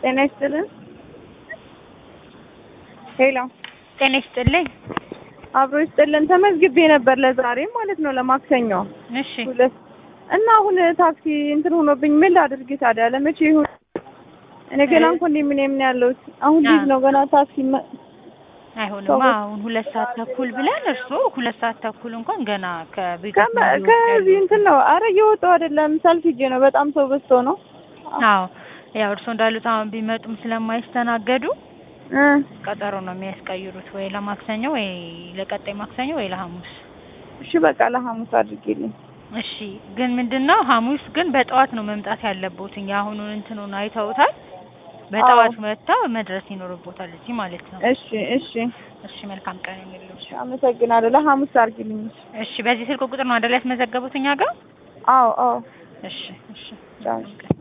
ጤና ይስጥልን። ሄሎ ጤና ይስጥልኝ። አብሮ ይስጥልን። ተመዝግቤ ነበር ለዛሬ ማለት ነው ለማክሰኞ እሺ ሁለት እና አሁን ታክሲ እንትን ሆኖብኝ ምን ላድርግ ታዲያ? ለመቼ ይሁን? እኔ ገና እንኳን ኮንዶሚኒየም ነው ያለሁት። አሁን ልጅ ነው ገና ታክሲ መ- አይሆንማ። ሰዎች- አሁን ሁለት ሰዓት ተኩል ብለን እርስዎ ሁለት ሰዓት ተኩል እንኳን ገና ከቤት ከመ- ከዚህ እንትን ነው። አረ እየወጣሁ አይደለም ሰልፍ ሂጄ ነው። በጣም ሰው በዝቶ ነው። አዎ ያው እርስዎ እንዳሉት አሁን ቢመጡም ስለማይስተናገዱ እ ቀጠሮ ነው የሚያስቀይሩት ወይ ለማክሰኞ ወይ ለቀጣይ ማክሰኞ ወይ ለሐሙስ። እሺ በቃ ለሐሙስ አድርጌልኝ። እሺ ግን ምንድነው ሐሙስ ግን በጠዋት ነው መምጣት ያለቦት። የአሁኑን እንትኑን አይተውታል። በጠዋት መጥተው መድረስ ይኖርቦታል እዚህ ማለት ነው። እሺ እሺ እሺ መልካም ቀን የሚሉት። አመሰግናለሁ። ለሐሙስ አድርጊልኝ። እሺ በዚህ ስልክ ቁጥር ነው አይደል ያስመዘገቡት እኛ ጋር? አዎ አዎ እሺ እሺ ቻው። መልካም ቀን።